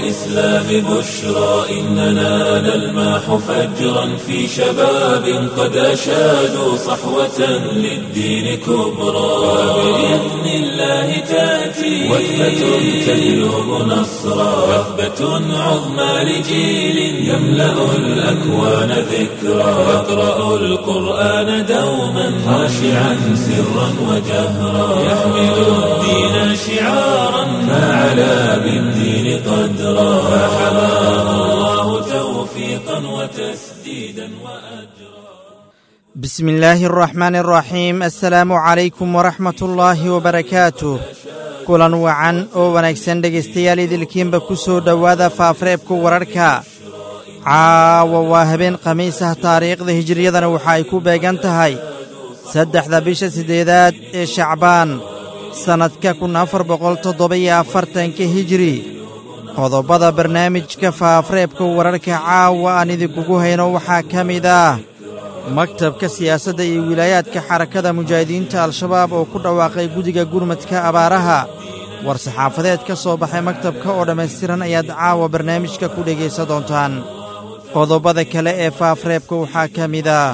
الإسلام بشرى إننا نلمح فجرا في شباب قد أشادوا صحوة للدين كبرى وبإذن الله تأتي وثبة تجلب نصرا وثبة عظمى لجيل يملأ الأكوان ذكرا يقرأ القرآن دوما خاشعا سرا وجهرا يحمل الدين شعارا فعلى بالدين قدرا فحماه الله توفيقا وتسديدا وأجرا بسم الله الرحمن الرحيم assalaamu calaykum waraxmat ullaahi wabarakaatuh kulan wacan oo wanaagsan dhegaystayaal idilkiinba ku soo dhowaada faafreebka wararhka caawa waa habeen khamiis ah taariikhda hijiriyadana waxa ay ku beegan tahay saddexda bisha siddeedaad ee shacbaan sannadka kun afar boqol toddoba-iyo afartanka hijiri qodobbada barnaamijka faafreebka wararhka caawa aan idinkugu hayno waxaa ka mid ah maktabka siyaasadda iyo wilaayaadka xarakada mujaahidiinta al-shabaab oo ku dhawaaqay guddiga gurmadka abaaraha war-saxaafadeed ka soo baxay maktabka oo dhammaystiran ayaad caawa barnaamijka ku dhegaysan doontaan qodobbada kale ee faafreebka waxaa ka mid ah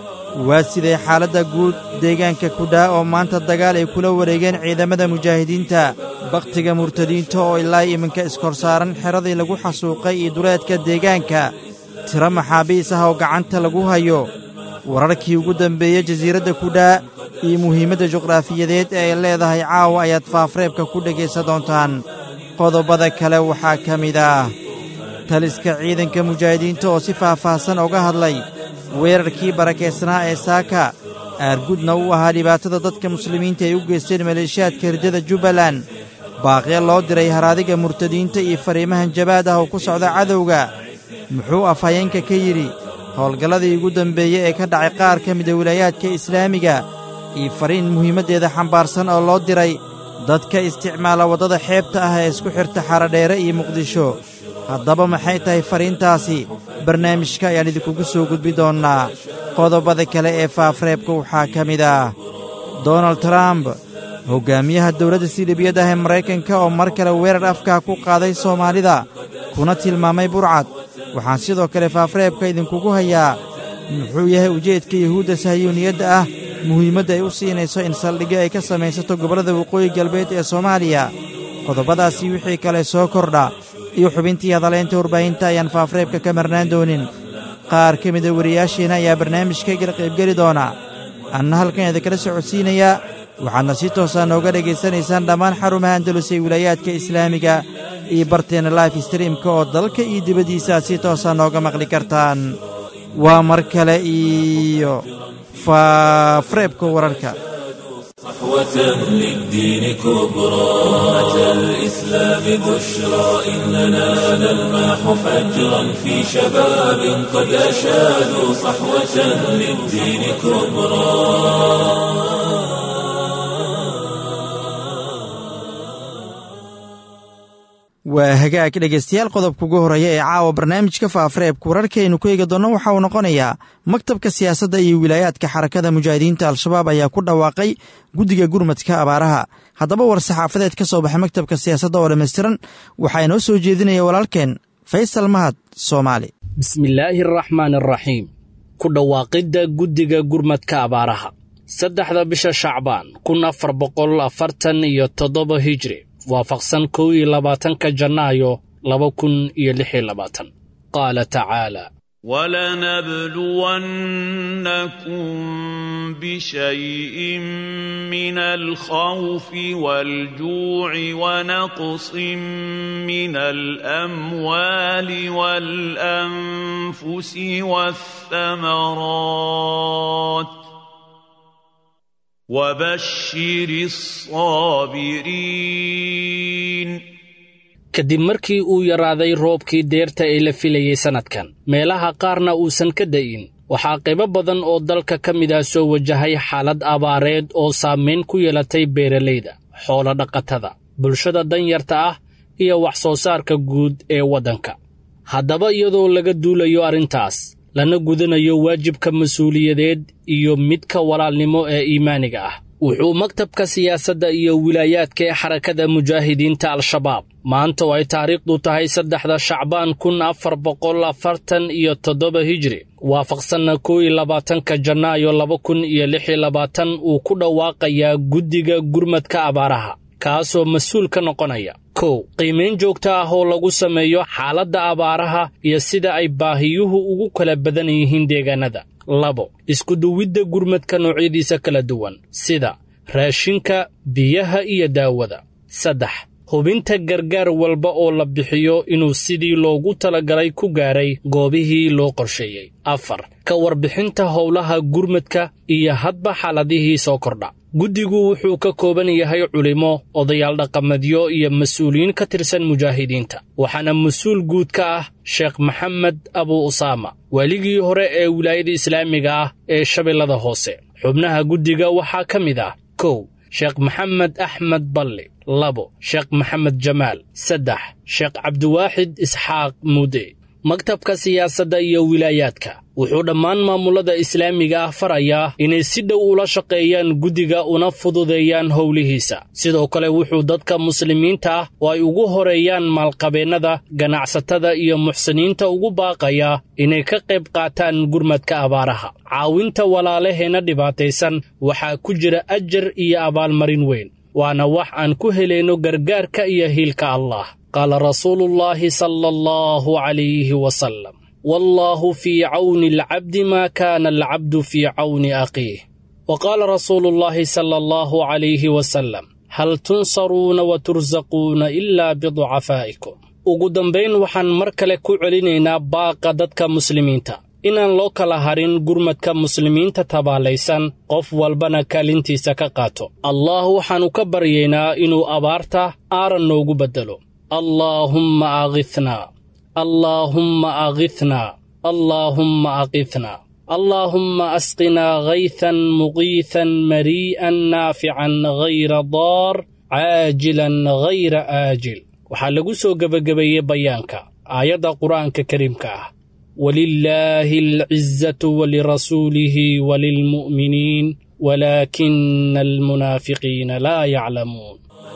waa siday xaaladda guud deegaanka kudhaa oo maanta dagaal ay kula wareegeen ciidamada mujaahidiinta bakhtiga murtadiinta oo ilaa iminka iskorsaaran xeradii lagu xasuuqay iyo duleedka deegaanka tiro maxaabiis ah oo gacanta lagu hayo wararkii ugu dambeeyey jasiiradda kudhaa iyo muhiimadda juqraafiyadeed ee ay leedahay caawa ayaad faafreebka ku dhegaysan doontaan qodobbada kale waxaa ka mid ah taliska ciidanka mujaahidiinta oo si faahfaahsan uga hadlay weerarkii barakaysnaa ee saaka aargudna u ahaa dhibaatada dadka muslimiinta ay u geysteen maleeshiyaadka hirdada jubbaland baaqya loo diray haraadiga murtadiinta iyo fariimahan jabaad ah oo ku socda cadowga muxuu afhayeenka ka yidhi howlgalladii ugu dambeeyey ee ka dhacay qaar ka mida wilaayaadka islaamiga iyo fariin muhiimaddeeda xambaarsan oo loo diray dadka isticmaala waddada xeebta ah ee isku xirta xaradheere iyo muqdisho haddaba maxay tahay fariintaasi barnaamijka ayaan idinkugu soo gudbi doonnaa qodobbada kale ee faafreebka waxaa ka mid ah donald trump hoggaamiyaha dowladda silibiyad ah ee maraykanka oo mar kale weerar afkaa ku qaaday soomaalida kuna tilmaamay burcad waxaan sidoo kale faafreebka idinkugu hayaa muxuu yahay ujeedka yuhuudda sahyuuniyadda ah muhiimadda ay u siinayso in saldhigyo ay ka samaysato gobollada waqooyi galbeed ee soomaaliya qodobbadaasii wixii kale soo kordha iyo xubintii hadaleynta warbaahinta ayaan faafreebka ka marnaan doonin qaar ka mida wariyaashiina ayaa barnaamijkaygala qaybgeli doona anna halkan idinkala socodsiinayaa waxaadna si toosaa nooga dhegaysanaysaan dhammaan xarumaha andalus ee wilaayaadka islaamiga iyo barteenna life streamka oo dalka iyo dibaddiisa aad si toosaa nooga maqli kartaan waa mar kale iyo faafreebka wararka صحوة للدين كبرى أمة الإسلام بشرى إننا نلمح فجرا في شباب قد أشادوا صحوة للدين كبرى waa hagaag dhegaystayaal qodobka ugu horreeya ee caawa barnaamijka faafreebka wararkaaynu ku eegi doonno waxa uu noqonayaa maktabka siyaasadda iyo wilaayaadka xarakada mujaahidiinta al-shabaab ayaa ku dhawaaqay guddiga gurmadka abaaraha haddaba war saxaafadeed ka soo baxay maktabka siyaasadda oo dhammaystiran waxaa inoo soo jeedinaya walaalkeen faysal mahad soomaali bismillaahi araxmaan araxiim ku dhawaaqidda guddiga gurmadka abaaraha saddexda bisha shacbaan kun afar boqol afartan iyo toddoba hijri waafaqsan kow iyo labaatanka janaayo laba kun iyo lix iyo labaatan qaala tacaala ولنبلونكم بشيء من الخوف والجوع ونقص من الاموال والانفس والثمرات وبشر الصابرين kadib markii uu yaraaday roobkii deerta ee la filayey sannadkan meelaha qaarna uusan ka da'in waxaa qaybo badan oo dalka ka mid ah soo wajahay xaalad abaareed oo saamayn ku yeelatay beeralayda xoolo dhaqatada bulshada danyarta ah iyo wax soo saarka guud ee waddanka haddaba iyadoo laga duulayo arrintaas lana gudanayo waajibka mas-uuliyadeed iyo midka walaalnimo ee iimaaniga ah wuxuu maktabka siyaasadda iyo wilaayaadka ee xarakada mujaahidiinta al-shabaab maanta oo ay taariikhdu tahay saddexda shacbaan kun afar boqol afartan iyo toddoba hijri waafaqsanna kow iyo labaatanka janaayo laba kun iyo lix iyo labaatan uu ku dhawaaqayaa guddiga gurmadka abaaraha kaasoo mas-uul ka noqonaya kow qiimayn joogto ah oo lagu sameeyo xaaladda abaaraha iyo sida ay baahiyuhu ugu kala badan yihiin deegaanada labo iskuduwidda gurmadka noocyadiisa kala duwan sida raashinka biyaha iyo daawada saddex hubinta gargaar walba oo la bixiyo inuu sidii loogu talagalay ku gaaray goobihii loo qorsheeyey afar ka warbixinta howlaha gurmadka iyo hadba xaaladihii soo kordha guddigu wuxuu ka kooban yahay culimo odayaal dhaqameedyo iyo mas-uuliyiin ka tirsan mujaahidiinta waxaana mas-uul guud ka ah sheekh maxamed abu usaama waaligii hore ee wilaayada islaamiga ah ee shabeellada hoose xubnaha guddiga waxaa ka mid ah kow sheekh maxamed axmed balli labo sheekh maxamed jamaal saddex sheekh cabdiwaaxid isxaaq muude maktabka siyaasadda iyo wilaayaadka wuxuu dhammaan maamulada islaamiga ah farayaa inay si dhow ula shaqeeyaan guddiga una fududeeyaan howlihiisa sidoo kale wuxuu dadka muslimiinta ah oo ay ugu horeeyaan maalqabeennada ganacsatada iyo muxsiniinta ugu baaqayaa inay ka qayb qaataan gurmadka abaaraha caawinta walaalaheenna dhibaataysan waxaa ku jira ajar iyo abaalmarin weyn waana wax aan ku helayno gargaarka iyo hiilka allah qaala rasuuluullaahi sala allahu calayhi wasalam wallaahu fii cawni alcabdi maa kaana alcabdu fii cawni akhiih wa qaala rasuuluullaahi sala allahu calayhi wasalam hal tunsaruuna wa tursaquuna ilaa biducafaa'ikum ugu dambayn waxaan mar kale ku celinaynaa baaqa dadka muslimiinta inaan loo kala harin gurmadka muslimiinta tabaalaysan qof walbana kaalintiisa ka qaato allah waxaannu ka baryaynaa inuu abaarta aaran noogu beddelo allaahumma akhithnaa allaahumma akhithnaa allaahumma akhithnaa allaahumma asqinaa haythan muqiithan marii'an naafican hayra daar caajilan hayra aajil waxaa lagu soo gebagabeeyey bayaanka aayadda qur'aanka kariimka ah walilaahi alcizatu walirasuulihi walilmu'miniin walaakina almunaafiqiina laa yaclamuun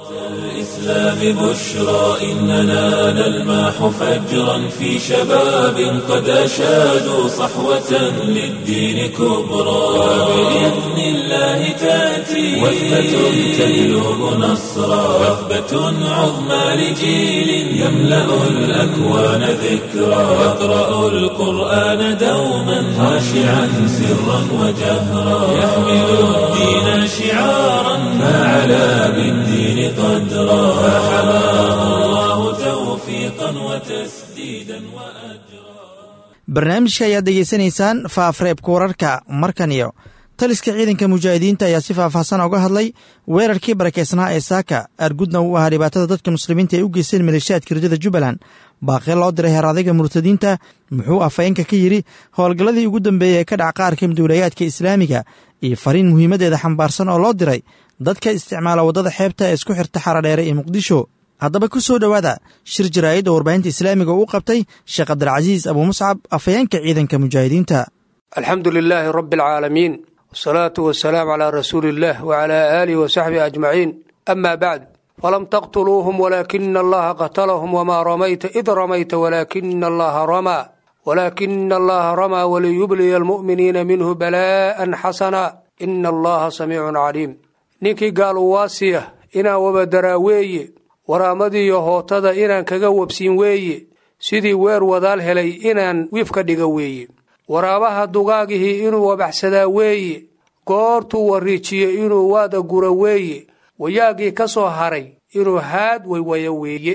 الإسلام بشرى إننا نلمح فجرا في شباب قد أشادوا صحوة للدين كبرى وبإذن الله تأتي وثبة تجلب نصرا وثبة عظمى لجيل يملأ الأكوان ذكرا يقرأ القرآن دوما خاشعا سرا وجهرا يحمل الدين شعارا فعلى بالدين قدرا فحماه الله توفيقا وتسديدا وأجرا barnaamijka ayaad dhegaysanaysaan faafreebka wararka markan iyo taliska ciidanka mujaahidiinta ayaa si faahfaahsan uga hadlay weerarkii barakeysnaa ee saaka argudna uu ahaa dhibaatada dadka muslimiinta ay u geysteen maleeshiyaadka rajada jubbaland baaqee loo diray heeraadayga murtadiinta muxuu afhayeenka ka yidhi howlgalladii ugu dambeeyey ee ka dhac qaar kamid wilayaadka islaamiga iyo fariin muhiimaddeeda xambaarsan oo loo diray dadka isticmaala waddada xeebta ee isku xirta xaradheere ee muqdisho haddaba ku soo dhowaada shir jaraa'id oo warbaahinta islaamiga uu qabtay sheekh cabdilcasiis abuu muscab afhayeenka ciidanka mujaahidiinta alxamdu lilaahi rabbi alcaalamiin wasalaatu wasalaamu calaa rasuuli illaah wacalaa aalihi wasaxbihi ajmaciin ama bacd falam taqtuluuhum walaakina allaha qatalahum wamaa ramayta id ramayta walaakina allaha ramaa walaakina allaha ramaa waliyubliya almu'miniina minhu balaa'an xasana ina allaha samiicun caliim ninkii gaal uwaasiya inaan wabadaraa weeye waraamadiiyo hootada inaan kaga wabsiin weeye sidii weer wadaal helay inaan wiif ka dhiga weeye waraabaha dugaagihii inuu wabaxsadaa weeye goortuu wariijiyo inuu waada gura weeye wayaagii ka soo haray inuu haad waywaya weeye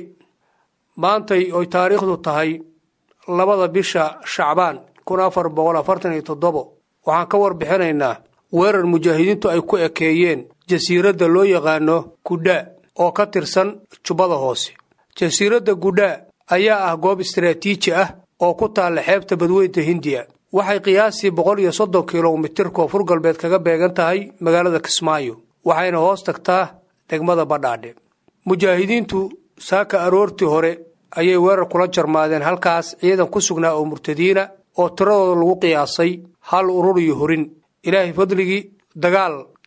maantay oy taariikhdu tahay labada bisha shacbaan kun afar boqol afartan iyo toddobo waxaan ka warbixinaynaa weerar mujaahidiintu ay ku ekeeyeen jasiiradda loo yaqaano gudhaa oo ka tirsan jubbada hoose jasiiradda gudhaa ayaa ah goob istaraatiiji ah oo ku taalla xeebta badweynta hindiya waxay qiyaastii boqol iyo soddon kilomitir koonfur galbeed kaga beegan tahay magaalada kismaayo waxayna hoos tagtaa degmada badhaadhe mujaahidiintu saaka aroortii hore ayay weerar kula jarmaadeen halkaas ciidan ku sugnaa oo murtadiina oo tiradooda lagu qiyaasay hal urur iyo horin ilaahay fadligii dagaal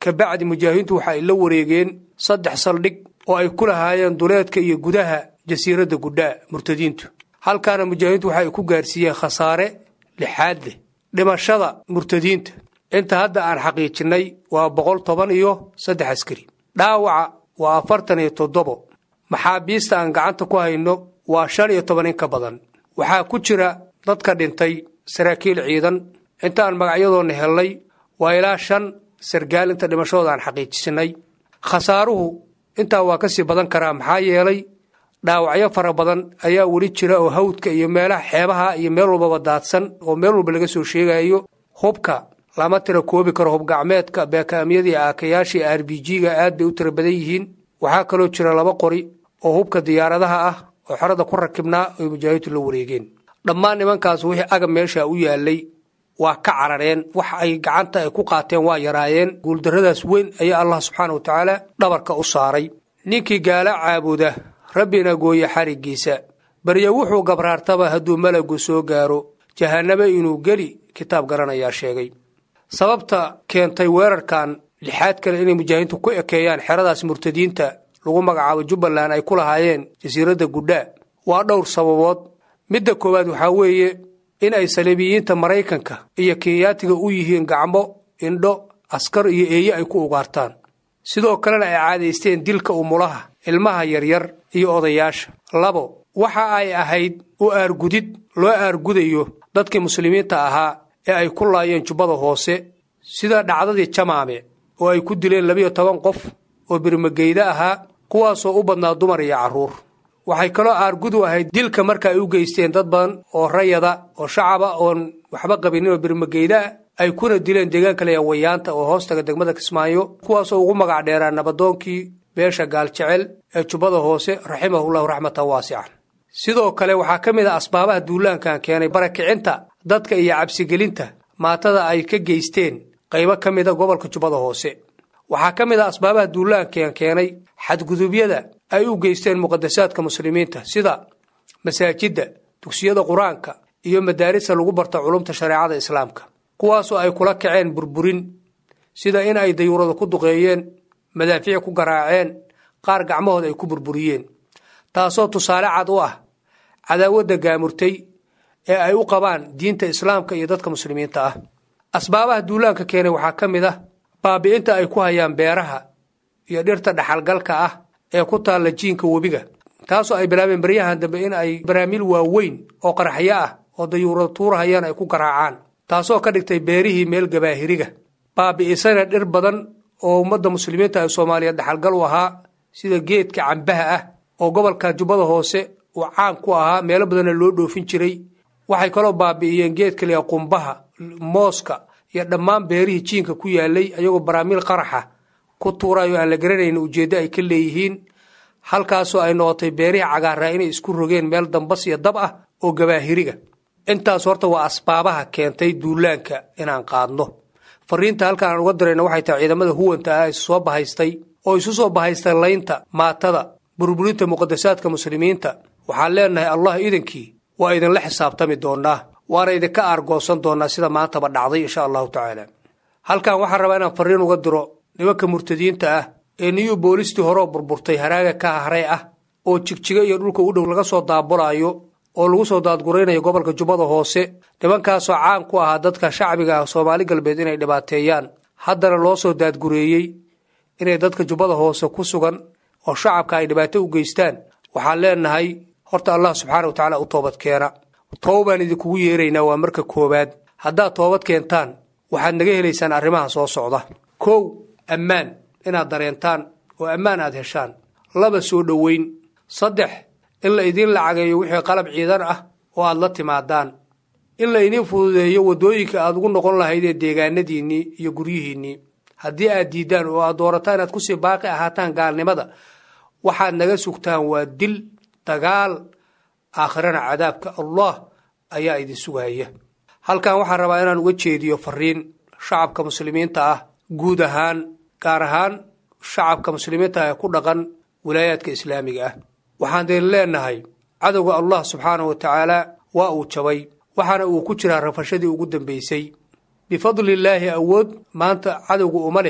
kabacdi mujaahidiintu waxa ay la wareegeen saddex saldhig oo ay ku lahaayeen duleedka iyo gudaha jasiiradda gudhaa murtadiintu halkaana mujaahidiintu waxa ay ku gaarsiiyeen khasaare lixaad leh dhimashada murtadiinta inta hadda aan xaqiijinnay waa boqol toban iyo saddex askari dhaawaca waa afartan iyo toddobo maxaabiista aan gacanta ku hayno waa shan iyo toban in ka badan waxaa ku jira dadka dhintay saraakiil ciidan inta aan magacyadoonna hellay waa ilaa shan sargaal inta dhimashadooda aan xaqiijisinay khasaaruhu intaa waa ka sii badan karaa maxaa yeelay dhaawacyo fara badan ayaa weli jira oo hawdka iyo meelaha xeebaha iyo meel walbaba daadsan oo meel walba laga soo sheegayo hubka lama tira koobi karo hubgacmeedka beekaamyadii aakayaashii r b g-ga aad bay u tira badan yihiin waxaa kaloo jira laba qori oo hubka diyaaradaha ah oo xerada ku rakibnaa oy mujaahidiintu la wareegeen dhammaan nimankaas wixii agab meesha u yaalay waa ka carareen wax ay gacanta ay ku qaateen waa yaraayeen guuldarradaas weyn ayaa allah subxaana wa tacaala dhabarka u saaray ninkii gaala caabuda rabbina gooye xariggiisa barya wuxuu gabraartaba hadduu malagu soo gaaro jahannaba inuu geli kitaab garanayaa sheegay sababta keentay weerarkan lixaad kale inay mujaahidiintu ku ekeeyaan xeradaas murtadiinta lagu magacaabo jubbaland ay ku lahaayeen jasiiradda gudhaa waa dhowr sababood midda koowaad waxaa weeye in ay saliibiyiinta maraykanka iyo kenyaatiga u yihiin gacmo indho askar iyo eeye ay ku ugaartaan sidoo kalena ay caadaysteen dilka umulaha ilmaha yaryar iyo odayaasha labo waxa ay ahayd u aargudid loo aargudayo dadkii muslimiinta ahaa ee ay ku laayeen jubbada hoose sida dhacdadii jamaame oo ay ku dileen labiyo toban qof oo birmageyda ahaa kuwaasoo u badnaa dumar iyo carruur waxay kaloo aargud u ahayd dilka marka ay u geysteen dad badan oo rayada oo shacaba oon waxba qabinin oo birmageyda ah ay kuna dileen deegaanka leeya wayaanta oo hoostaga degmada kismaayo kuwaasoo ugu magac dheeraa nabadoonkii beesha gaaljecel ee jubbada hoose raximahullahu raxmatan waasican sidoo kale waxaa ka mid ah asbaabaha duulaankan keenay barakicinta dadka iyo cabsigelinta maatada ay ka geysteen qaybo ka mida gobolka jubbada hoose waxaa ka mid ah asbaabaha duulaankan keenay xadgudubyada ay u geysteen muqadasaadka muslimiinta sida masaajidda dugsiyada qur-aanka iyo madaarista lagu barto culumta shareecada islaamka kuwaasoo ay kula kaceen burburin sida in ay dayuurada ku duqeeyeen madaafiic ku garaaceen qaar gacmahooda ay ku burburiyeen taasoo tusaale cad u ah cadaawadda gaamurtay ee ay u qabaan diinta islaamka iyo dadka muslimiinta ah asbaabaha duulaanka keenay waxaa ka mid ah baabi'inta ay ku hayaan beeraha iyo dhirta dhaxalgalka ah ee ku taalla jiinka webiga taasoo ay bilaabeen baryahan dambe in ay baraamiil waaweyn oo qaraxyo ah oo dayuurada tuurahayaan ay ku garaacaan taasoo ka dhigtay beerihii meel gabaahiriga baabi'isana dhir badan oo ummadda muslimiinta ee soomaaliyeed dhaxalgal u ahaa sida geedka cambaha ah oo gobolka jubbada hoose uu caan ku ahaa meelo badanna loo dhoofin jiray waxay kaloo baabi'iyeen geedka liya qumbaha mooska iyo dhammaan beerihii jiinka ku yaalay ayagoo baraamiil qaraxa ku tuurayo aan la garanayn ujeeddo ay ka leeyihiin halkaasoo ay noqotay beerihii cagaaraa inay isku rogeen meel dambas iyo dab ah oo gabaahiriga intaas horta waa asbaabaha keentay duulaanka inaan qaadno fariinta halkaan aan uga dirayna waxay tahay ciidamada huwanta ah isu soo bahaystay oo isu soo bahaystay laynta maatada burburinta muqadasaadka muslimiinta waxaan leenahay allah idankii waa idinla xisaabtami doonaa waana idinka aargoosan doonaa sida maantaba dhacday insha allahu tacaala halkan waxaan rabaa inaan fariin uga diro nimanka murtadiinta ah ee niyu boolistii horeo burburtay haraaga ka haray ah oo jigjiga iyo dhulka u dhow laga soo daabulaayo oo lagu soo daadguraynayo gobolka jubbada hoose nimankaasoo caan ku ahaa dadka shacbiga ah soomaali galbeed inay dhibaateeyaan haddana loo soo daadgureeyey inay dadka jubbada hoose ku sugan oo shacabka ay dhibaato u geystaan waxaan leenahay horta allah subxaana wa tacaala u toobad keena toobaan idinkugu yeeraynaa waa marka koowaad haddaad toobad keentaan waxaad naga helaysaan arrimaha soo socda kow ammaan inaad dareentaan oo ammaan aad heshaan laba soo dhoweyn saddex in la idiin lacageeyo wixii qalab ciidan ah oo aad la timaadaan in la idiin fududeeyo waddooyinka aad ugu noqon lahayd ee deegaanadiinnii iyo guryihiinnii haddii aad diiddaan oo aad doorataan inaad kusii baaqi ahaataan gaalnimada waxaad naga sugtaan waa dil dagaal aakhirana cadaabka allah ayaa idin sugaya halkan waxaan rabaa inaan uga jeediyo fariin shacabka muslimiinta ah guud ahaan gaar ahaan shacabka muslimiinta ah ee ku dhaqan wilaayaadka islaamiga ah waxaan deen leenahay cadowga allah subxaanahu wa tacaala waa uu jabay waxaana uu ku jiraa rafashadii ugu dambaysay bifadlillaahi awood maanta cadowga uma leh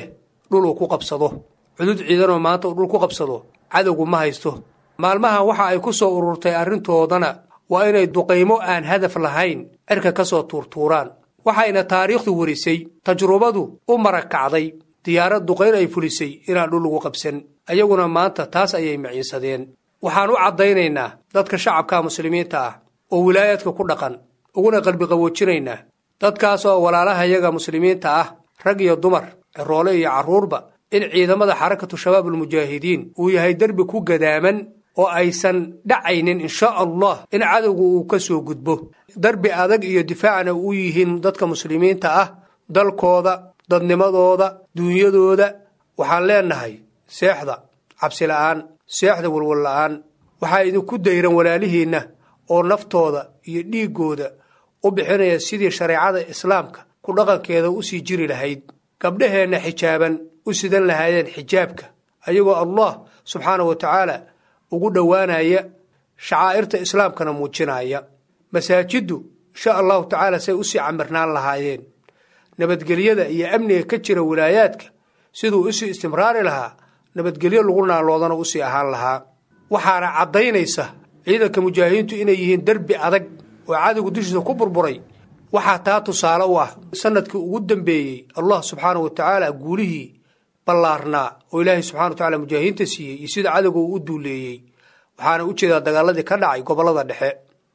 dhul uu ku qabsado cudud ciidanoo maanta uu dhul ku qabsado cadowgu ma haysto maalmahan waxa ay ku soo ururtay arrintoodana waa inay duqaymo aan hadaf lahayn cirka ka soo tuurtuuraan waxayna taariikhdu warisay tajrubadu u marakacday diyaarad duqayn ay fulisay inaan dhul lagu qabsan ayaguna maanta taas ayay maciinsadeen waxaan u caddaynaynaa dadka shacabka muslimiinta ah oo wilaayaadka ku dhaqan uguna qalbiqawoojinaynaa dadkaas oo walaalahayaga muslimiinta ah rag iyo dumar ciroole iyo carruurba in ciidamada xarakatu shabaab almujaahidiin uu yahay derbi ku gadaaman oo aysan dhacaynin insha allah in cadowga uu ka soo gudbo darbi adag iyo difaacna u yihiin dadka muslimiinta ah dalkooda dadnimadooda duunyadooda waxaan leenahay seexda cabsi la'aan seexda walwal la'aan waxaa idinku dayran walaalihiinna oo naftooda iyo dhiiggooda u bixinaya sidii shareecada islaamka ku dhaqankeeda u sii jiri lahayd gabdhaheenna xijaaban u sidan lahaayeen xijaabka ayagoo allah subxaana wa tacaala ugu dhowaanaya shacaa'irta islaamkana muujinaya masaajiddu insha allahu tacaala say usii camirnaan lahaayeen nabadgelyada iyo amniga ka jira wilaayaadka siduu usii istimraari lahaa nabadgelyo lagu naaloodana usii ahaan lahaa waxaana caddaynaysa ciidanka mujaahidiintu inay yihiin derbi adag oo cadowga dushiisa ku burburay waxaa taa tusaale u ah sanadkii ugu dambeeyey allah subxaana wa tacaala guulihii ballaarnaa oo ilaahay subxana wa tacala mujaahidiinta siiyey iyo sida cadowga uu u duuleeyey waxaana u jeedaa dagaaladii ka dhacay gobollada dhexe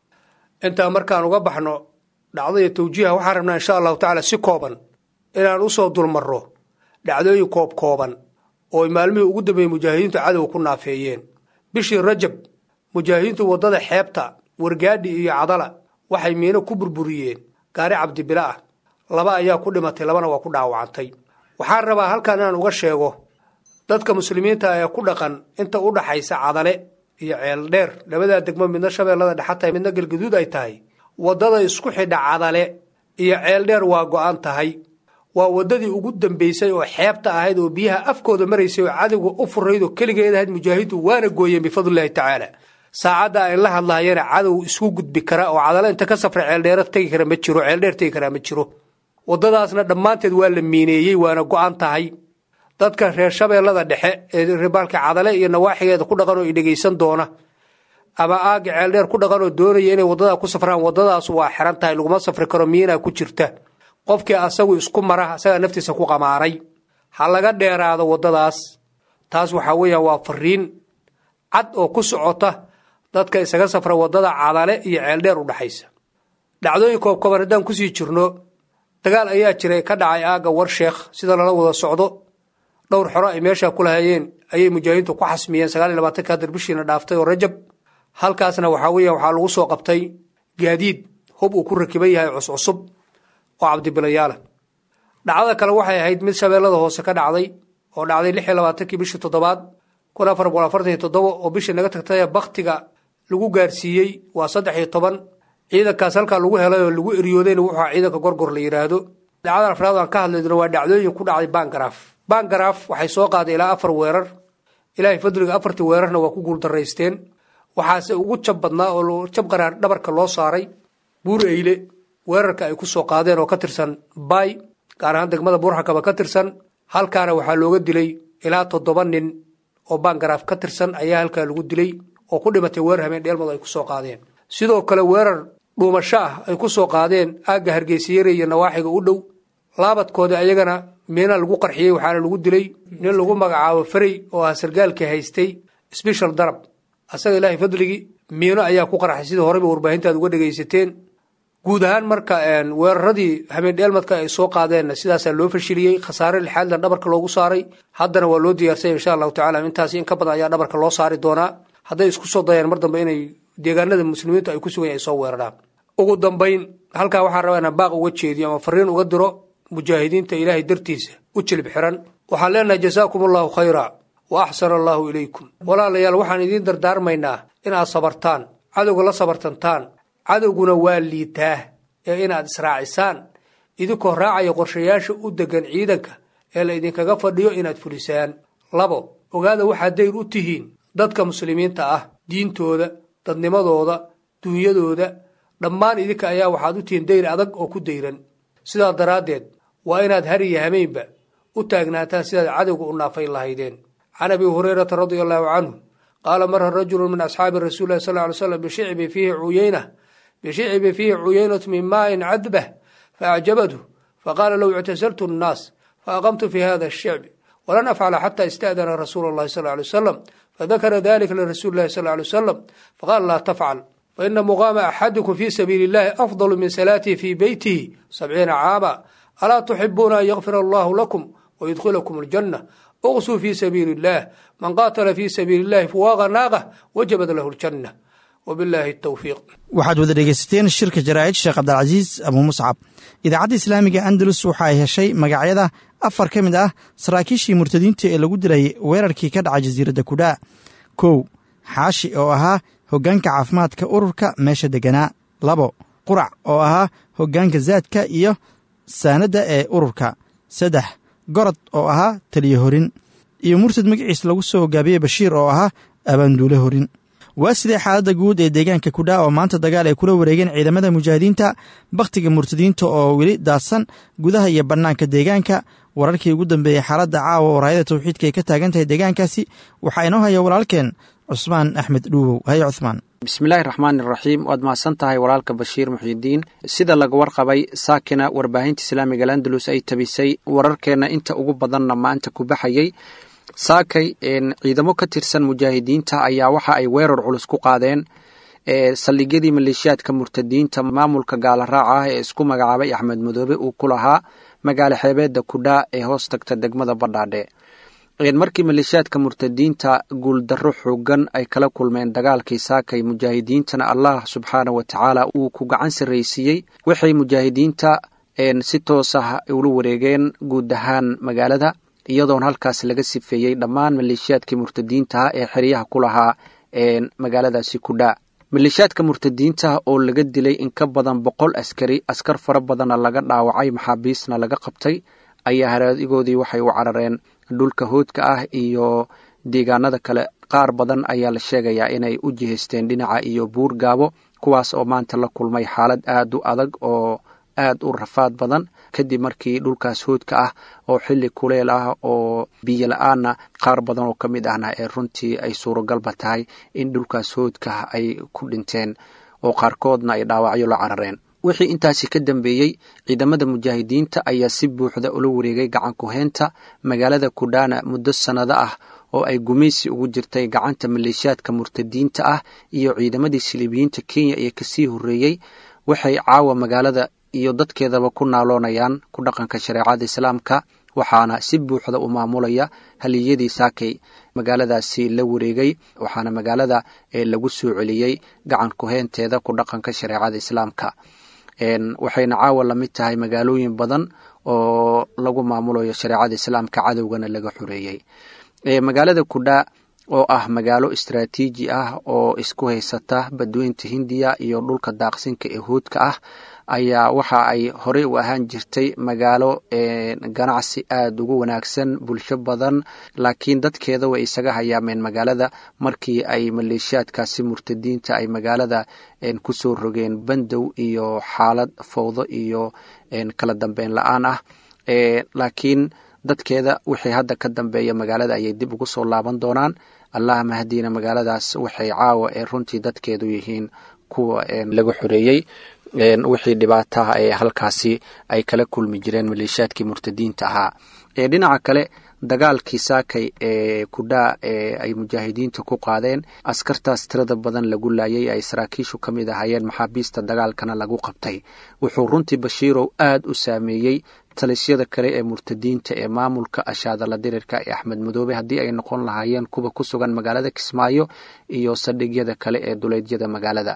intaa markaan uga baxno dhacdaiyo tawjiiha waxaan rabnaa insha allahu tacaala si kooban inaan usoo dulmarro dhacdooyin koob kooban oo ay maalmihii ugu dambeeyey mujaahidiintu cadowga ku naafeeyeen bishii rajab mujaahidiintu waddada xeebta wargaadhi iyo cadala waxay miino ku burburiyeen gaari cabdibila ah laba ayaa ku dhimatay labana waa ku dhaawacantay waxaan rabaa halkan inaan uga sheego dadka muslimiinta ee ku dhaqan inta u dhaxaysa cadale iyo ceeldheer labadaa degmo midna shabeellada dhexa tahay midna galgaduud ay tahay waddada isku xidha cadale iyo ceeldheer waa go'an tahay waa waddadii ugu dambaysay oo xeebta ahayd oo biyaha afkooda maraysay oo cadowga u furayd oo keligeed ahayd mujaahidu waana gooyeen bifadlillahi tacaala saacadda ay la hadlaayana cadow isku gudbi kara oo cadale inta ka safra ceeldheera tegi kara ma jiro ceeldheer tegi karaa ma jiro waddadaasna dhammaanteed waa la miineeyey waana go'an tahay dadka reer shabeellada dhexe ee ribaalka cadale iyo nawaaxigeeda ku dhaqan oo i dhegaysan doona ama aagga ceeldheer ku dhaqan oo doonaya inay waddadaa ku safraan waddadaas waa xiran tahay laguma safri karo miinaa ku jirta qofkii asagu isku mara asagaa naftiisa ku qamaaray ha laga dheeraado waddadaas taas waxaa weeyaan waa fariin cad oo ku socota dadka isaga safra waddada cadale iyo ceeldheer u dhexaysa dhacdooyin koobkooban haddaan kusii jirno dagaal ayaa jiray ka dhacay aagga warsheekh sida lala wada socdo dhowr xoro ay meeshaa ku lahayeen ayay mujaahidiintu ku xasmiyeen sagaal iyo labaatanka hadar bishiina dhaaftay oo rajab halkaasna waxaa weeya waxaa lagu soo qabtay gaadiid hub uu ku rakiban yahay cuscusub oo cabdibilayaala dhacdada kale waxay ahayd mid shabeellada hoose ka dhacday oo dhacday lix iyo labaatankii bishii toddobaad kun afar boqol afartan iyo toddoba oo bishii naga tagtay baktiga lagu gaarsiiyey waa saddex iyo toban ciidankaas halkaa lagu helay oo lagu eryoodayna wuxuu aha ciidanka gorgor la yidhaahdo dhacdada afraad aan ka hadlaydno waa dhacdooyin ku dhacday bangaraaf bangaraaf waxay soo qaaday ilaa afar weerar ilaahay fadliga afartii weerarna waa ku guuldaraysteen waxaase ugu jab badnaa oo jab qaraar dhabarka loo saaray buur eyle weerarka ay ku soo qaadeen oo ka tirsan bay gaar ahaan degmada buurxakaba ka tirsan halkaana waxaa looga dilay ilaa toddoba nin oo bangaraaf ka tirsan ayaa halkaa lagu dilay oo ku dhimatay weerar habeen dheelmadu ay ku soo qaadeen sidoo kale weerar dhuumasho ah ay ku soo qaadeen aagga hargeysayare iyo nawaaxiga u dhow laabadkoodii ayagana miina lagu qarxiyey waxaana lagu dilay nin lagu magacaabo ferey oo ah sargaalkii haystay sbeshal darab asaga ilaahay fadligii miino ayaa ku qarxay sidii horeyba warbaahintaad uga dhegaysateen guud ahaan marka weeraradii habeen dheelmadka ay soo qaadeenna sidaasaa loo fashiliyey khasaare lixaadlan dhabarka loogu saaray haddana waa loo diyaarsanya insha allahu tacala intaasi in ka badan ayaa dhabarka loo saari doonaa hadday isku soo dayaan mar dambe inay deegaanada muslimiintu ay ku sugan ay soo weeraraan ugu dambayn halkaa waxaan rabaa inaan baaq uga jeediyo ama fariin uga diro mujaahidiinta ilaahay dartiisa u jilib xiran waxaan leenahay jasaakum allahu khayra wa axsana allahu ilaykum walaalayaal waxaan idiin dardaarmaynaa inaad sabartaan cadowga la sabartantaan cadowguna waa liitaa ee inaad israacisaan idinkoo raacaya qorshayaasha u degan ciidanka ee la idinkaga fadhiyo inaad fulisaan labo ogaada waxaad dayr u tihiin dadka muslimiinta ah diintooda dadnimadooda duunyadooda dhammaan idinka ayaa waxaad u tihiin dayr adag oo ku dayran sidaa daraaddeed waa inaad har iyo hameynba u u taagnaataan sidaad cadowga u naafay lahaydeen can abi hurayrata radia allahu canhu qaala mara rajulu min asxaabi rasuuli lahi sal ly slam bishicbi fiihi cuyeyna bishicbi fiihi cuyeynatu min maain cadbah faacjabathu faqaala low ictasaltu nnaas faaqamtu fi hada ashicbi walan afcala xata ista'dana rasuulu llahi sal lay wasalam fadakara dalika lirasuuli lahi sal lay wasalam faqaala laa tafcal faina muqaama axadikum fi sabiili illahi afdalu min salaatihi fi beytihi sabciina caama alaa tuxibuuna an yakfira allahu lakum wayudkhilakum aljanna uqsuu fi sabiili illah man qaatala fi sabiili illahi fuwaaqa naaqah wajabad lahu ljanna wabillahi towfiiq waxaad wada dhegaysateen shirka jaraa'id sheekh cabdilcasiis abuu muscab idaacadda islaamiga andalus waxa ay heshay magacyada afar ka mid ah saraakiishii murtadiinta ee lagu dilayay weerarkii ka dhacay jasiiradda kudhaa kow xaashi oo ahaa hoggaanka caafimaadka ururka meesha degganaa labo qurac oo ahaa hoggaanka zaadka iyo saanadda ee ururka saddex gorod oo ahaa taliye horin iyo murtad magaciis lagu soo hogaabiyey bashiir oo ahaa abaanduule horin waa sidee xaaladda guud ee deegaanka kudhaa oo maanta dagaal ay kula wareegeen ciidamada mujaahidiinta bakhtiga murtadiinta oo weli daadsan gudaha iyo bannaanka deegaanka wararkii ugu dambeeyey xaaladda caawa oo raayada tawxiidka ay ka taagan tahay deegaankaasi waxaa inoo haya walaalkeen cusmaan axmed dhuubow haye cuhmaan bismillaahi raxmaani raxiim waad mahadsan tahay walaalka bashiir muxiidiin sida laga warqabay saakina warbaahinta islaamiga landalus ay tabisay wararkeenna inta ugu badanna maanta ku baxayey saakay ciidamo ka tirsan mujaahidiinta ayaa waxa ay weerar culus ku qaadeen saldhigyadii maleeshiyaadka murtadiinta maamulka gaala raaca ah ee isku magacaabay axmed madoobe uu ku lahaa magaalo xeebeedda kudhaa ee hoos tagta degmada badhaadhe markii maleeshiyaadka murtadiinta guuldarro xoogan ay kala kulmeen dagaalkii saakay mujaahidiintana allah subxaana wa tacaala uu ku gacan sarraysiiyey waxay mujaahidiinta si toos ah ula wareegeen guud ahaan magaalada iyadoona halkaas laga sifeeyey dhammaan maleeshiyaadkii murtadiintaha ee xeryaha ku lahaa magaaladaasi kudhaa maleeshiyaadka murtadiinta oo laga dilay in ka badan boqol askari askar fara badanna laga dhaawacay maxaabiisna laga qabtay ayaa haraadigoodii waxay u carareen dhulka hoodka ah iyo deegaanada kale qaar badan ayaa la sheegayaa inay u jihaysteen dhinaca iyo buur gaabo kuwaas oo maanta la kulmay xaalad aad u adag oo aad u rafaad badan kadib markii dhulkaas hoodka ah oo xilli kuleel ah oo biyo la-aanna qaar badan oo ka mid ahna ee runtii ay suuragalba tahay in dhulkaas hoodka ay ku dhinteen oo qaarkoodna ay dhaawacyo la carareen wixii intaasi ka dambeeyey ciidamada mujaahidiinta ayaa si buuxda ula wareegay gacan ku-heynta magaalada kudhaana muddo sannado ah oo ay gumaysi ugu jirtay gacanta maleeshiyaadka murtadiinta ah iyo ciidamadii siliibiyiinta kenya ee kasii horreeyey waxay caawa magaalada iyo dadkeedaba ku naaloonayaan ku dhaqanka shareecada islaamka waxaana si buuxda u maamulaya haliyadii saakay magaaladaasi la wareegay waxaana magaalada lagu soo celiyey gacan ku-heynteeda ku dhaqanka shareecada islaamka waxayna caawa la mid tahay magaalooyin badan oo lagu maamulayo shareecada islaamka cadowgana laga xoreeyey magaalada kudhaa oo ah magaalo istraatiiji ah oo isku haysata badweynta hindiya iyo dhulka daaqsinka ee hoodka ah ayaa waxa ay horey u ahaan jirtay magaalo ganacsi aada ugu wanaagsan bulsho badan laakiin dadkeeda way isaga hayaameen magaalada markii ay maleeshiyaadkaasi murtadiinta ay magaalada kusoo rogeen bandow iyo xaalad fowdo iyo kala dambeyn la-aan ah laakiin dadkeeda wixii hadda ka dambeeya magaalada ayay dib ugu soo laaban doonaan allah mahadiina magaaladaas waxay caawa ee runtii dadkeedu yihiin kuwa laga xoreeyey wixii dhibaataha ee halkaasi ay kala kulmi jireen maleeshiyaadkii murtadiinta ahaa dhinaca kale dagaalkii saakay ee kudhaa ee ay mujaahidiinta ku qaadeen askartaas tirada badan lagu laayay ay saraakiishu ka mid ahaayeen maxaabiista dagaalkana lagu qabtay wuxuu runtii bashiirow aad u saameeyey talisyada kale ee murtadiinta ee maamulka ashaadala dirirka ee axmed madoobe haddii ay noqon lahaayeen kuwa ku sugan magaalada kismaayo iyo saldhigyada kale ee duleedyada magaalada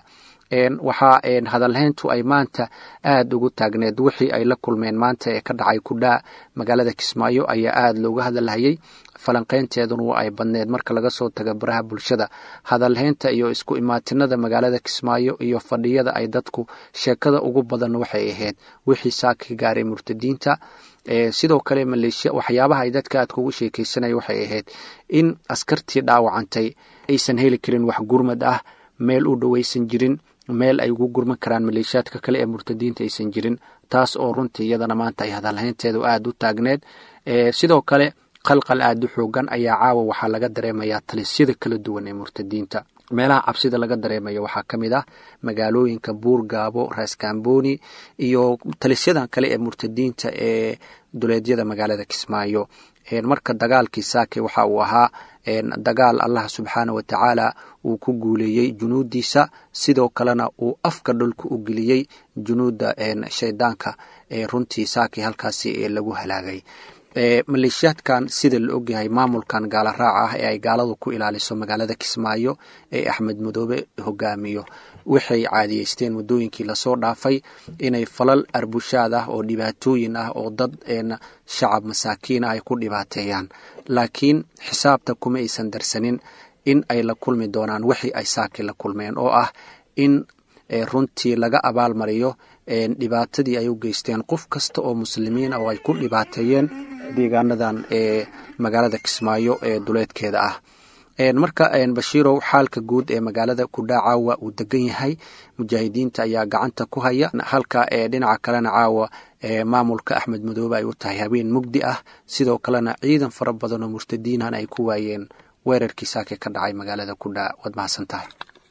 waxaa hadalhayntu ay maanta aada ugu taagneed wixii ay la kulmeen maanta ee ka dhacay kudhaa magaalada kismaayo ayaa aada looga hadalhayay falanqeynteeduna waa ay badneed marka laga soo taga baraha bulshada hadalhaynta iyo isku imaatinada magaalada kismaayo iyo fadhiyada ay dadku sheekada ugu badan waxay ahayd wixii saaka gaaray murtadiinta sidoo kale maleeshiya waxyaabaha ay dadka aadka ugu sheekeysanaya waxay ahayd in askartii dhaawacantay aysan heli karin wax gurmad ah meel u dhowaysan jirin meel ay ugu gurman karaan maleeshiyaadka kale ee murtadiinta aysan jirin taas oo runtii iyadana maanta ay hadalhaynteedu aada u taagneed sidoo kale qalqal aada u xoogan ayaa caawa waxaa laga dareemayaa talisyada kala duwan ee murtadiinta meelaha cabsida laga dareemayo waxaa ka mid ah magaalooyinka buurgaabo raaskambooni iyo talisyadan kale ee murtadiinta ee duleedyada magaalada kismaayo marka dagaalkii saake waxa uu ahaa dagaal allah subxaana wa tacaala uu ku guuleeyey junuudiisa sidoo kalena uu afka dhulka u geliyey junuudda shaydaanka ee runtii saake halkaasi lagu halaagay maleeshiyaadkan sida la ogyahay maamulkan gaala raaca ah ee ay gaaladu ku ilaaliso magaalada kismaayo ee axmed madoobe hogaamiyo waxay caadiyeysteen waddooyinkii lasoo dhaafay inay falal arbushaad ah oo dhibaatooyin ah oo dad shacab masaakiin ah ay ku dhibaateeyaan laakiin xisaabta kuma aysan darsanin in ay la kulmi doonaan wixii ay saaki la kulmeen oo ah in runtii laga abaalmariyo dhibaatadii ay u geysteen qof kasta oo muslimiin oo ay ku dhibaateeyeen deegaanadan ee magaalada kismaayo ee duleedkeeda ah marka bashiirow xaalka guud ee magaalada kudhaa caawa uu degan yahay mujaahidiinta ayaa gacanta ku haya halka dhinaca kalena caawa maamulka axmed madoobe ay u tahay habeen mugdi ah sidoo kalena ciidan fara badan oo murtadiinan ay ku waayeen weerarkii saake ka dhacay magaalada kudhaa waad mahadsan tahay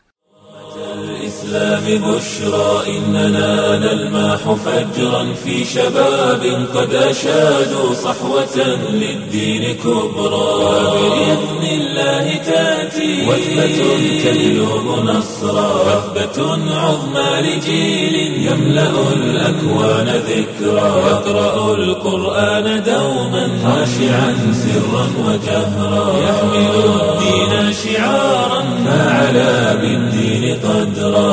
الإسلام بشرى إننا نلماح فجرا في شباب قد أشادوا صحوة للدين كبرى وبإذن الله تأتي وثبة تجلب نصرا وثبة عظمى لجيل يملأ الأكوان ذكرى يقرأ القرآن دوما خاشعا سرا وجهرا يحمل الدين شعارا فعلى بالدين قدرا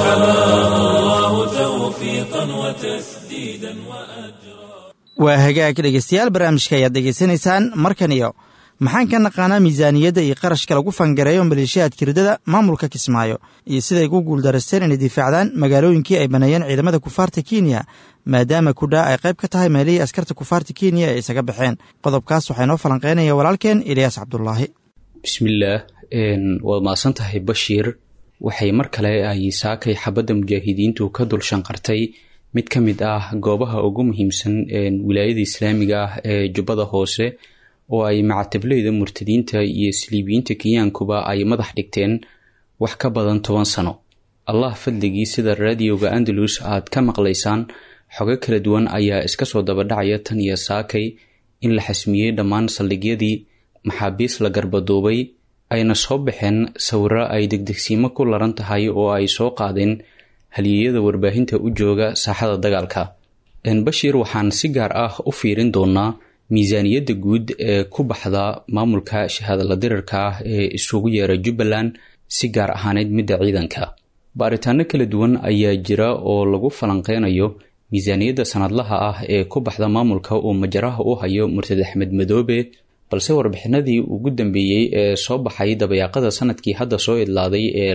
فحماه الله توفيقا وتسديدا وأجرا waa hagaag dhegeystayaal barnaamijka ayaad degeysanaysaan markan iyo maxaan ka naqaanaa miisaaniyadda iyo qarashka lagu fangareeyo maleeshiyaadka ridada maamulka kismaayo iyo siday ku guuldarasteen inay difaacdaan magaalooyinkii ay baneeyeen ciidamada kufaarta kenya maadaama kudhaa ay qayb ka tahay meelihii askarta kufaarta kenya ay isaga baxeen qodobkaas waxaa inoo falanqeynaya walaalkeen eliyaas cabdulaahi bismillaah waad mahadsan tahay bashiir waxay mar kale ay saakay xabadda mujaahidiintu ka dul shanqartay mid ka mid ah goobaha ugu muhiimsan wilaayada islaamiga ah ee jubbada hoose oo ay macatablayda murtadiinta iyo saliibiyiinta kenyaankuba ay madax dhigteen wax ka badan toban sano allah fadligii sida raadioga andalus aad ka maqlaysaan xogo kala duwan ayaa iska soo dabadhacaya tan iyo saakay in la xasmiyey dhammaan saldhigyadii maxaabiis la garbaduubay ayna soo baxeen sawiro ay degdegsiimo ku laran tahay oo ay soo qaadeen halyeeyada warbaahinta u jooga saaxada dagaalka bashiir waxaan si gaar ah u fiirin doonaa miisaaniyadda guud ee ku baxda maamulka shahaadala dirarka ah ee isugu yeera jubbaland si gaar ahaaneyd midda ciidanka baaritaano kala duwan ayaa jira oo lagu falanqeynayo miisaaniyadda sanadlaha ah ee ku baxda maamulka uu majaraha u hayo murtad axmed madoobe balse warbixinadii ugu dambeeyey ee soo baxay dabayaaqada sanadkii hadda soo idlaaday ee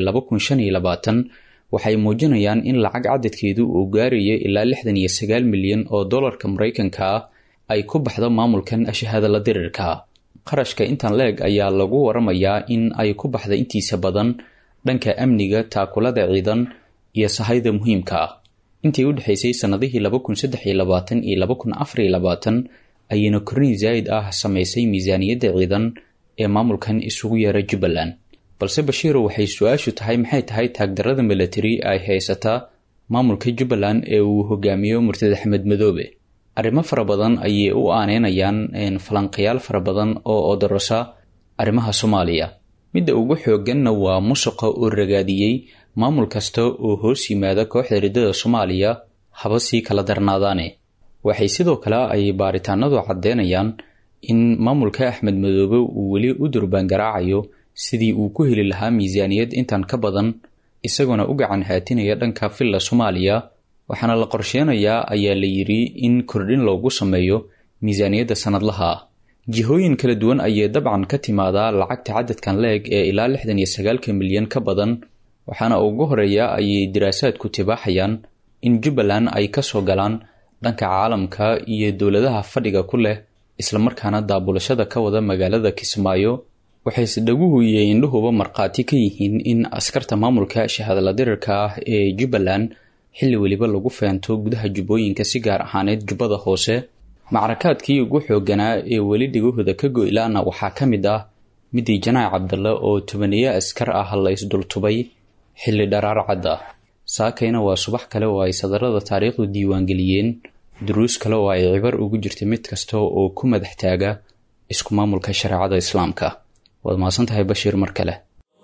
waxay muujinayaan in lacag cadadkeedu uu gaarayo ilaa lixdan iyo sagaal milyan oo dollarka maraykanka ah ay ku baxdo maamulkan shahaadala dirirka qarashka intan leeg ayaa lagu waramayaa in ay ku baxda intiisa badan dhanka amniga taakulada ciidan iyo sahayda muhiimka ah intii u dhexaysay sannadihii iyo ayayna korniin zaa'id ah samaysay miisaaniyadda ciidan ee maamulkan isugu yeera jubbaland balse bashiiro waxay su-aashu tahay maxay tahay taagdarada milatari ay haysataa maamulka jubbaland ee uu hogaamiyo murtad axmed madoobe arrimo fara badan ayay u aaneynayaan falanqayaal fara badan oo odorosa arrimaha soomaaliya midda ugu xooganna waa musuqa oo ragaadiyey maamul kasta oo hoos yimaada kooxda riddada soomaaliya haba sii kala darnaadaane waxay sidoo kale ay baaritaanadu caddeynayaan in maamulka axmed madoobe uu weli u durbaangaraacayo sidii uu ku heli lahaa miisaaniyad intan ka badan isagoona u gacan haatinaya dhanka villa soomaaliya waxaana la qorsheenayaa ayaa la yidhi in kordhin loogu sameeyo miisaaniyadda sanadlaha ah jihooyin kala duwan ayay dabcan ka timaadaa lacagta cadadkan la-eg ee ilaa lixdan iyo sagaalka milyan ka badan waxaana ugu horeeya ayay diraasaadku tibaaxayaan in jubbaland ay kasoo galaan dhanka caalamka iyo dowladaha fadhiga ku leh islamarkaana daabulashada ka wada magaalada kismaayo waxayse dhaguhu iyo indhuhuba markhaati ka yihiin in askarta maamulka shahadala dirirka ah ee jubbaland xilli weliba lagu feento gudaha jubbooyinka si gaar ahaaneed jubbada hoose macrakaadkii ugu xooganaa ee weli dhigahooda ka goylaana waxaa ka mid ah midii janaac cabdalle oo tobaniyo askar ah la isdultubay xilli dharaar cad ah saakayna waa subax kale oo ay sadarada taariikhdu diiwaangeliyeen duruus kale oo ay cibar ugu jirta mid kasta oo ku madax taaga isku maamulka shareecada islaamka waad mahadsan tahay bashiir mar kale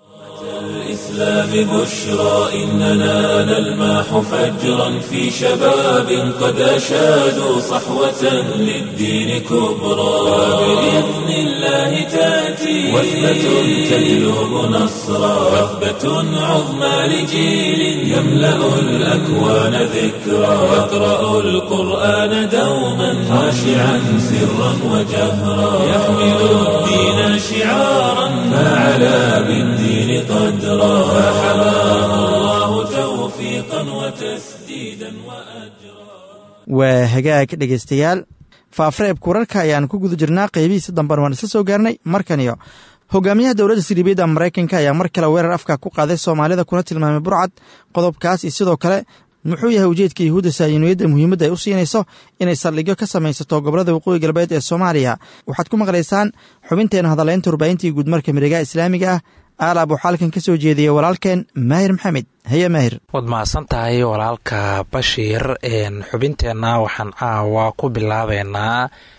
الإسلام بشرى إننا نلمح فجرا في شباب قد أشادوا صحوة للدين كبرى وبإذن الله تأتي وثبة تجلب نصرا وثبة عظمى لجيل يملأ الأكوان ذكرى يقرأ القرآن دوما خاشعا سرا وجهرا يحمل الدين شعارا فعلى بالدين قدرا فحماه الله توفيقا وتسديدا وأجرا waa hagaag dhegaystayaal faafreebka wararka ayaan ku guda jirnaa qeybihiisa dambena waan isla soo gaarnay markan iyo hogaamiyaha dowladda siriibiyadda maraykanka ayaa mar kale weerar afka ku qaaday soomaalida kuna tilmaamay burcad qodobkaas iyo sidoo kale muxuu yahay ujeedka yuhuudda saayiniyadda muhiimadda ay u siinayso inay saldhigyo ka samaysato gobolada waqooyi galbeed ee soomaaliya waxaad ku maqlaysaan xubinteena hadaleynta warbaahintii guudmarka miregaha islaamiga ah aalaab waxaa halkan ka soo jeediyey walaalkeen maahir maxamed haye maahir waad mahadsan tahay walaalka bashiir xubinteenna waxaan caawa ku bilaabeynaa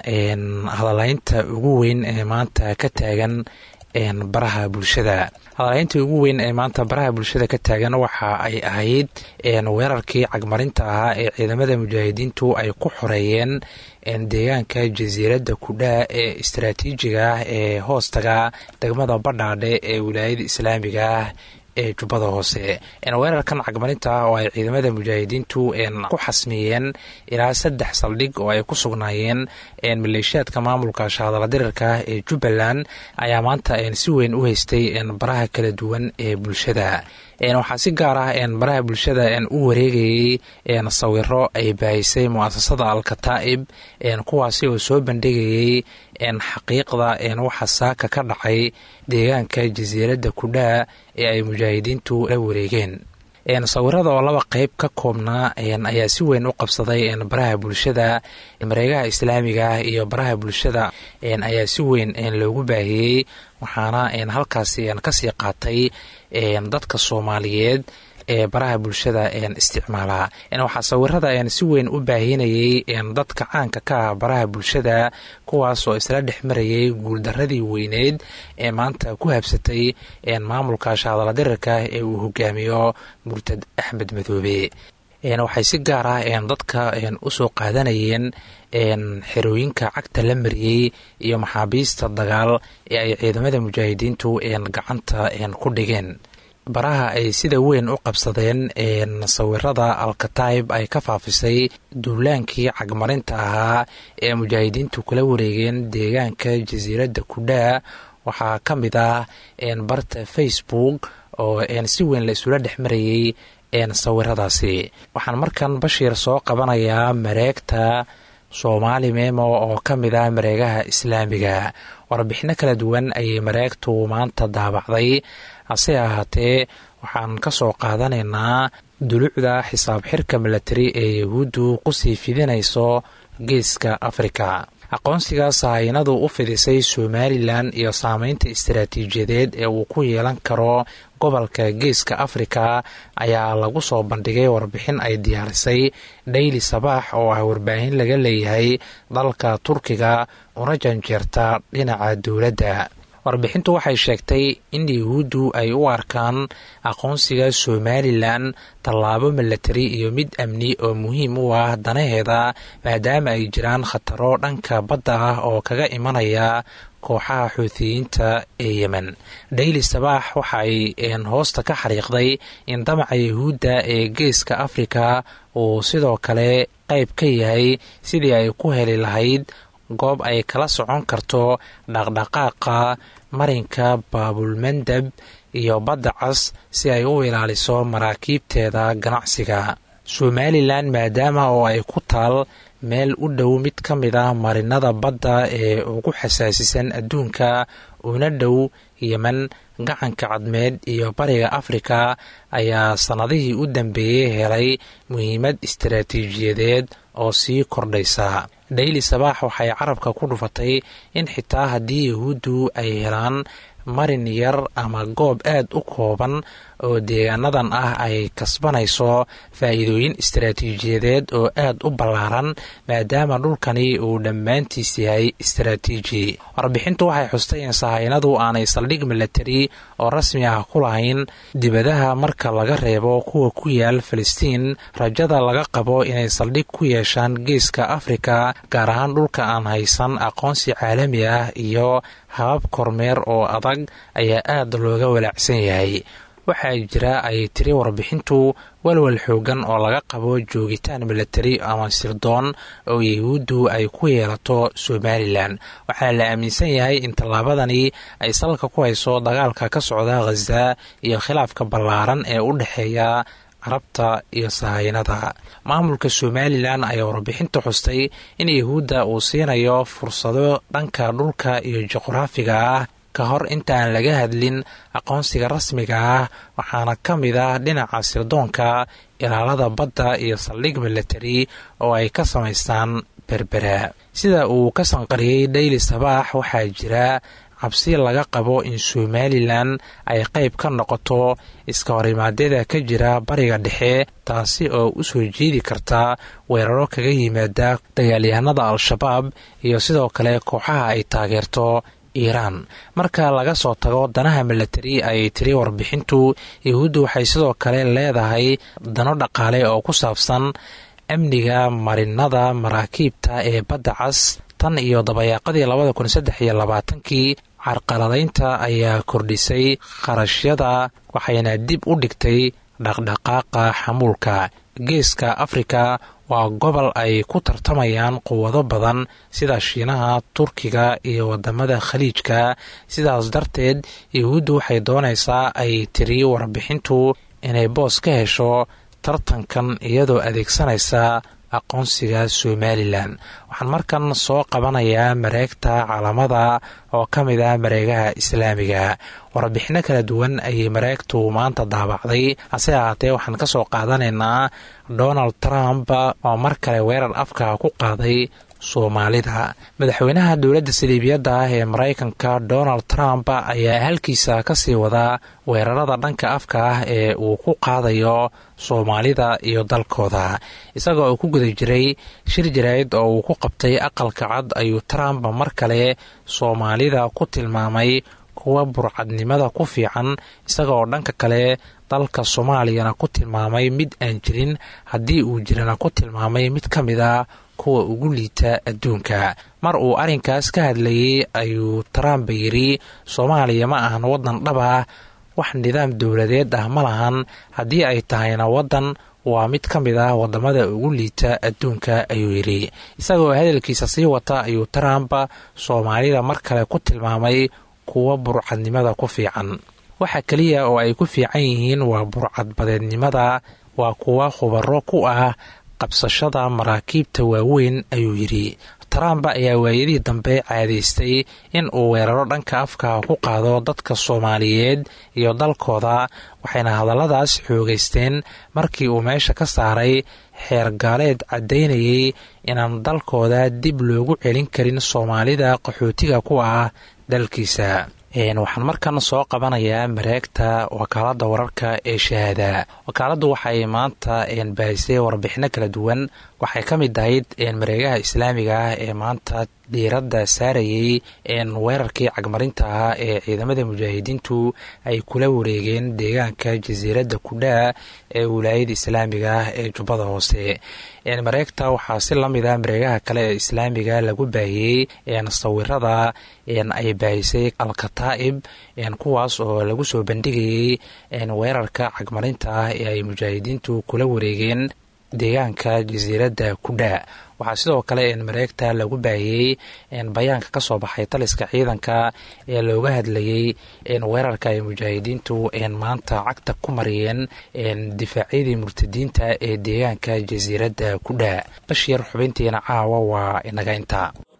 hadaleynta ugu weyn ee maanta ka taagan baraha bulshada hadaleynta ugu weyn ee maanta baraha bulshada ka taagan waxa ay ahayd weerarkii cagmarinta ahaa ee ciidamada mujaahidiintu ay ku xoreeyeen deegaanka jasiiradda kudhaa ee istaraatiijiga ah ee hoostaga degmada badhaadhe ee wilaayada islaamiga ah ee jubbada hoose weerarkan cagmarinta ah oo ay ciidamada mujaahidiintu ku xasmiyeen ilaa saddex saldhig oo ay ku sugnaayeen maleeshiyaadka maamulka shahadala dirirka ee jubbaland ayaa maanta si weyn u haystay baraha kala duwan ee bulshada waxaa si gaar ah baraha bulshada u wareegayey sawiro ay baahisay muasasada alkataa'ib kuwaasi oo soo bandhigayey xaqiiqda waxa saaka ka dhacay deegaanka jasiiradda kudhaa ee ay mujaahidiintu la wareegeen sawirada oo laba qeyb ka koobnaa ayaa si weyn u qabsaday baraha bulshada mareegaha islaamiga ah iyo baraha bulshada ayaa si weyn loogu baahiyey waxaana halkaasi kasii qaatay dadka soomaaliyeed ee baraha bulshada isticmaala waxaa sawirada si weyn u baahinayey dadka caanka ka ah baraha bulshada kuwaas oo isla dhex marayay guuldaradii weyneyd ee maanta ku habsatay maamulka shahadala dirirka ee uu hogaamiyo murtad axmed madoobe waxay si gaar ah dadka usoo qaadanayeen xerooyinka cagta la mariyey iyo maxaabiista dagaal ee ay ciidamada mujaahidiintu gacanta ku dhigeen baraha ay sida weyn u qabsadeen sawirada alkataib ay ka faafisay duulaankii cagmarinta ahaa ee mujaahidiintu kula wareegeen deegaanka jasiiradda kudhaa waxaa ka mid ah barta facebook oo si weyn la isula dhex marayey sawiradaasi waxaan markan bashiir soo qabanayaa mareegta soomaali memo oo ka mid ah mareegaha islaamiga warbixino kala duwan ayay mareegtu maanta daabacday hase ahaatee waxaan ka soo qaadanaynaa dulucda xisaab xirka milatari ee yahuuddu kusii fidinayso geeska afrika aqoonsiga sahaynadu u fidisay somalilan iyo saameynta istaraatiijiyadeed ee uu ku yeelan karo gobolka geeska afrika ayaa lagu soo bandhigay warbixin ay diyaarisay dhayli sabaax oo ah warbaahin laga leeyahay dalka turkiga una janjeerta dhinaca dowladda warbixintu waxay sheegtay in yahuuddu ay u arkaan aqoonsiga somalilan tallaabo milatari iyo mid amni oo muhiim u ah danaheeda maadaama ay jiraan khataro dhanka badda ah oo kaga imanaya kooxaha xuutiyiinta ee yemen dhayli sabaax waxay hoosta ka xariiqday in damaca yahuudda ee geeska afrika uu sidoo kale qayb ka yahay sidii ay ku heli lahayd goob ay kala socon karto dhaqdhaqaaqa marinka baabulmandab iyo badda cas si ay u ilaaliso maraakiibteeda ganacsiga somalilan maadaama oo ay ku taal meel u dhow mid ka mid ah marinada badda ee ugu xasaasisan adduunka una dhow yemen gacanka cadmeed iyo bariga afrika ayaa sannadihii u dambeeyey helay muhiimad istaraatiijiyadeed oo sii kordhaysa dhayli sabaax waxay carabka ku dhufatay in xitaa haddii yahuuddu ay helaan marin yar ama goob aad u kooban oo deegaanadan ah ay kasbanayso faa'iidooyin istaraatiijiyadeed oo aad u ballaaran maadaama dhulkani uu dhammaantiis yahay istaraatiiji warbixintu waxay xustay in sahaynadu aanay saldhig milatari oo rasmi ah ku lahayn dibadaha marka laga reebo kuwa ku yaal falastiin rajada laga qabo inay saldhig ku yeeshaan geeska afrika gaar ahaan dhulka aan haysan aqoonsi caalami ah iyo habab kormeer oo adag ayaa aad looga walaacsan yahay waxaa jira ay tiri warbixintu walwal xoogan oo laga qabo joogitaan milatari ama sirdoon oo yahuuddu ay ku yeelato somalilan waxaana la aaminsan yahay in tallaabadani ay salka ku hayso dagaalka ka socda khaza iyo khilaafka ballaaran ee u dhexeeya carabta iyo sahaynada maamulka somalilan ayaa warbixinta xustay in yahuudda uu siinayo fursado dhanka dhulka iyo juqraafiga ah ka hor intaan laga hadlin aqoonsiga rasmiga ah waxaana ka mid ah dhinaca sirdoonka ilaalada badda iyo saldhig milatari oo ay ka samaystaan berbera sida uu ka sanqariyey dhayli sabaax waxaa jira cabsi laga qabo in somalilan ay qayb ka noqoto iska horimaadyada ka jira bariga dhexe taasi oo u soo jeedi karta weeraro kaga yimaada dagaalyahanada al-shabaab iyo sidoo kale kooxaha ay taageerto iiraan marka laga soo tago danaha milatari ay tiri warbixintu yahuuddu waxay sidoo kale leedahay dano dhaqaale oo ku saabsan amniga marinada maraakiibta ee badda cas tan iyo dabayaaqadii labada kun saddex iyo labaatankii carqaladaynta ayaa kordhisay kharashyada waxayna dib u dhigtay dhaqdhaqaaqa xamuulka geeska afrika waa gobol ay ku tartamayaan quwado badan sida shiinaha turkiga iyo wadamada khaliijka sidaas darteed yahuuddu waxay doonaysaa ay tiri warbixintu inay boos ka hesho tartankan iyadoo adeegsanaysa aqoonsiga somalilan waxaan markan soo qabanayaa mareegta calamada oo ka mid ah mareegaha islaamiga warbixino kala duwan ayay mareegtu maanta daabacday hase ahaatee waxaan ka soo qaadanaynaa donald trump oo mar kale weerar afka ku qaaday soomaalida madaxweynaha dowladda saliibiyadda ah ee maraykanka donald trump ayaa halkiisa kasii wadaa weerarada dhanka afka ah ee uu ku qaadayo soomaalida iyo dalkooda isagoo uu ku guda jiray shir jaraa'id oo uu ku qabtay aqalka cad ayuu trump mar kale soomaalida ku tilmaamay kuwa burcadnimada ku fiican isagaoo dhanka kale dalka soomaaliyana ku tilmaamay mid aan jirin haddii uu jirana ku tilmaamay mid ka mid a kuwa ugu liita adduunka mar uu arrinkaas ka hadlayey ayuu trump yidhi soomaaliya ma ahan waddan dhab ah wax nidaam dowladeed ah ma lahan haddii ay tahayna waddan waa mid ka mid ah wadamada ugu liita adduunka ayuu yidhi isagoo hadalkiisa sii wata ayuu trump soomaalida mar kale ku tilmaamay kuwa burcadnimada ku fiican waxa keliya oo ay ku fiican yihiin waa burcadbadeednimada waa kuwa khubaro ku ah qabsashada maraakiibta waaweyn ayuu yidhi trump ayaa waayadihii dambe caadaystay in uu weeraro dhanka afka ku qaado dadka soomaaliyeed iyo dalkooda waxayna hadalladaas xoogaysteen markii uu meesha ka saaray xeer gaaleed caddaynayay inaan dalkooda dib loogu celin karin soomaalida qaxootiga ku ah dalkiisa waxaan markan soo qabanayaa mareegta wakaalada wararka ee shahaada wakaaladdu waxay maanta baahisay warbixino kala duwan waxay ka mid ahayd mareegaha islaamiga ah ee maanta diiradda saarayay weerarkii cagmarinta ahaa ee ciidamada mujaahidiintu ay kula wareegeen deegaanka jasiiradda kudhaa ee wilaayada islaamiga ah ee jubbada hoose mareegta waxaa si lamid ah mareegaha kale ee islaamiga lagu baahiyey sawirada ay baahisay alkataa'ib kuwaas oo lagu soo bandhigayey weerarka cagmarinta ah ee ay mujaahidiintu kula wareegeen deegaanka jasiiradda kudhaa waxaa sidoo kale mareegta lagu baahiyey bayaanka ka soo baxay taliska ciidanka ee looga hadlayey weerarka ay mujaahidiintu maanta cagta ku mariyeen difaacyadii murtadiinta ee deegaanka jasiiradda kudhaa bashiir xubintiina caawa waa inaga intaa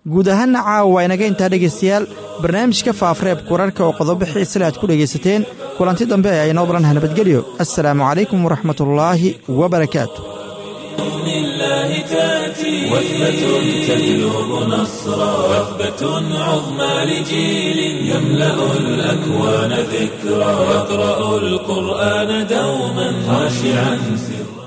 guud ahaanna caawa waa inaga intaa dhegaystayaal barnaamijka faafreebka wararka oo qodobo xiisale aad ku dhegaysateen kulanti dambe ee aynoo balanha nabadgelyo assalaamu calaykum waraxmatullaahi wabarakaatu بإذن الله تأتي وثبة تجلب نصرا وثبة عظمى لجيل يملأ الأكوان ذكرا يقرأ القرآن دوما خاشعا سرا